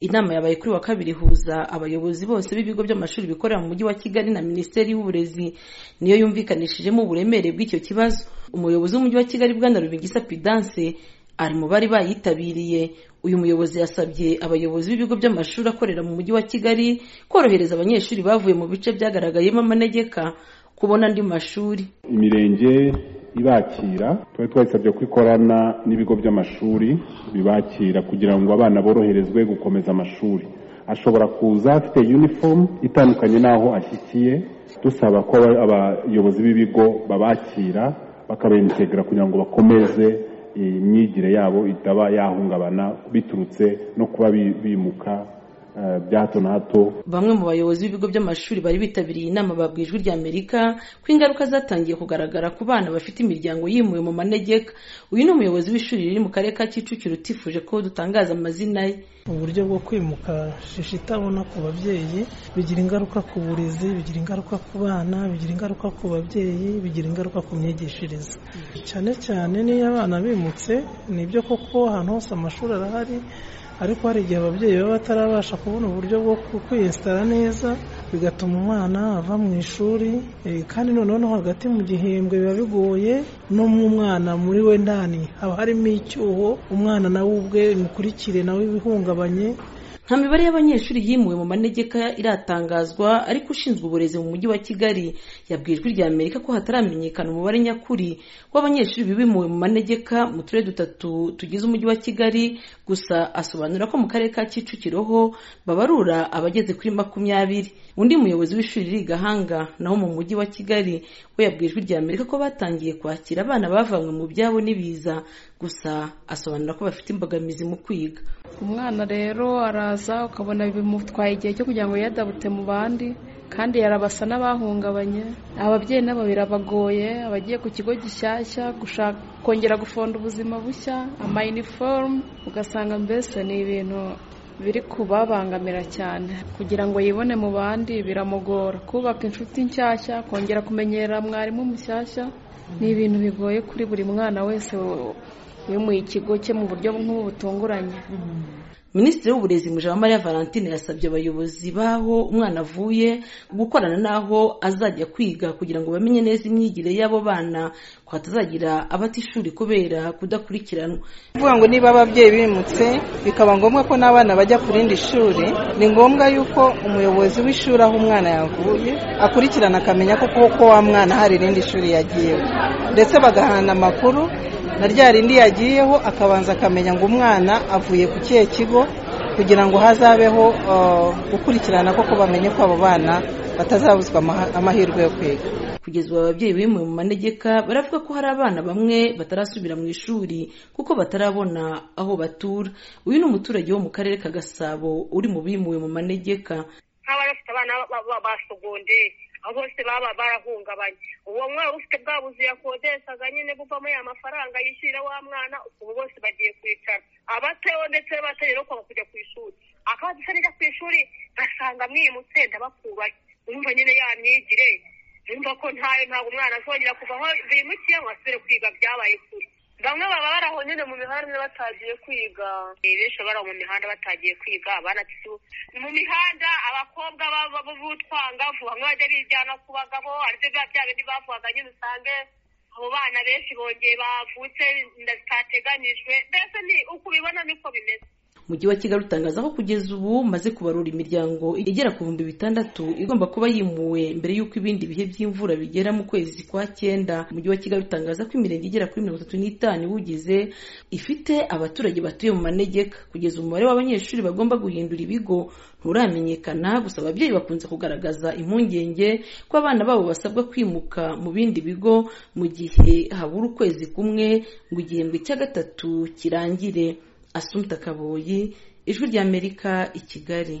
Inama yabaye kuri wa kabiri ihuza abayobozi bose b'ibigo by'amashuri bikorera mu Mujyi wa Kigali na Minisiteri y'Uburezi niyo yumvikanishijemo uburemere bw'icyo kibazo umuyobozi w'Umujyi wa Kigali Bwana Rubingisa Prudence ari mu bari bayitabiriye uyu muyobozi yasabye abayobozi b'ibigo by'amashuri akorera mu Mujyi wa Kigali korohereza abanyeshuri bavuye mu bice byagaragayemo amanegeka kubona andi mashuri imirenge ibakira twari twayisabye ko ikorana n'ibigo by'amashuri bibakira kugira ngo abana boroherezwe gukomeza amashuri ashobora kuza afite uniform itandukanye n'aho ashyikiye dusaba ko abayobozi b'ibigo babakira bakabentegera kugira ngo bakomeze imyigire yabo itaba yahungabana biturutse no kuba bimuka bya hato na hato bamwe mu bayobozi b'ibigo by'amashuri bari bitabiriye inama babwiye ijwi ry'amerika ko ingaruka zatangiye kugaragara ku bana bafite imiryango yimuwe mu manegeka uyu ni umuyobozi w'ishuri riri mu karere ka kicukiro utifuje ko dutangaza amazina ye uburyo bwo kwimuka shishi itabona ku babyeyi bigira ingaruka ku burezi bigira ingaruka ku bana bigira ingaruka ku babyeyi bigira ingaruka ku myigishirize cyane cyane n'iyo abana bimutse nibyo koko ahantu hose amashuri arahari ariko hari igihe ababyeyi baba batarabasha kubona uburyo bwo kwiyesitara neza bigatuma umwana ava mu ishuri kandi noneho hagati mu gihembwe biba bigoye no mu mwana muri we ndani haba harimo icyuho umwana nawe ubwe imikurikire nawe ibihungabanye nta mibare y'abanyeshuri yimuwe mu manegeka iratangazwa ariko ushinzwe uburezi mu mujyi wa kigali yabwiye ijwi rya amerika ko hataramenyekana umubare nyakuri w'abanyeshuri bimuwe mu manegeka mu turere dutatu tugize umujyi wa kigali gusa asobanura ko mu karere ka kicukiro ho babarura abageze kuri makumyabiri undi muyobozi w'ishuri riri gahanga naho mu mujyi wa kigali we yabwiye ijwi rya amerika ko batangiye kwakira abana bavanywe mu byabo n'ibiza gusa asobanura ko bafite imbogamizi mu kwiga umwana rero araza ukabona bimutwaye igihe cyo kugira ngo yiyadabute mu bandi kandi yarabasa n'abahungabanye ababyeyi nabo birabagoye abagiye ku kigo gishyashya kongera gufonda ubuzima bushya amayinifomu ugasanga mbese ni ibintu biri kubabangamira cyane kugira ngo yibone mu bandi biramugora kubaka inshuti nshyashya kongera kumenyera mwarimu mushyashya ni ibintu bigoye kuri buri mwana wese wimuye ikigo cye mu buryo nk'ubu butunguranye minisitiri w'uburezi mujabamariya valentine yasabye abayobozi b'aho umwana avuye gukorana n'aho azajya kwiga kugira ngo bamenye neza imyigire y'abo bana ko hatazagira abata ishuri kubera kudakurikiranwa kuvuga ngo niba ababyeyi bimutse bikaba ngombwa ko n'abana bajya ku rindi shuri ni ngombwa yuko umuyobozi w'ishuri aho umwana yavuye akurikirana akamenya ko koko wa mwana hari irindi shuri yagiyeho ndetse bagahana amakuru na rya rindi yagiyeho akabanza akamenya ngo umwana avuye ku kihe kigo kugira ngo hazabeho gukurikirana koko bamenye ko abo bana batazabuzwa amahirwe yo kwiga kugeza ubu ababyeyi bimuwe mu manegeka baravuga ko hari abana bamwe batarasubira mu ishuri kuko batarabona aho batura uyu ni umuturage wo mu karere ka gasabo uri mu bimuwe mu manegeka nk'abari abana ba sogonderi aho bose baba barahungabanye uwo mwana ufite bwa buzu yakodeshaga nyine buvamo ya mafaranga yishyurira wa mwana ubu bose bagiye kwicara abateho ndetse n'abateye no kwanga kujya ku ishuri akabaza isa nijya ku ishuri basanga mwimutse ndabakubaye urumva nyine ya myigire urumva ko ntayo ntabwo umwana azongera kuva aho bimukiye ngo asubire kwiga byabaye kure bamwe baba baraho nyine mu mihanda batagiye kwiga benshi baraho mu mihanda batagiye kwiga banatu mu mihanda abakobwa b'utwangavu bamwe bajya bijyana ku bagabo aribyo biba bya bindi bavugaga nyine usange abo bana benshi bongeye bavutse inda zitateganyijwe mbese ni uko ubibona niko bimeze mujyi wa kigali utangaza ko kugeza ubu maze kubarura imiryango igera ku bihumbi bitandatu igomba kuba yimuwe mbere y'uko ibindi bihe by'imvura bigera mu kwezi kwa cyenda umujyi wa kigali utangaza ko imirenge igera kuri mirongo itatu n'itanu iwugize ifite abaturage batuye mu manegeka kugeza umubare w'abanyeshuri bagomba guhindura ibigo nturamenyekana gusa ababyeyi bakunze kugaragaza impungenge ko abana babo basabwa kwimuka mu bindi bigo mu gihe habura ukwezi kumwe ngo igihembwe cya gatatu kirangire asumpta kaboyi ijwi ry'amerika i kigali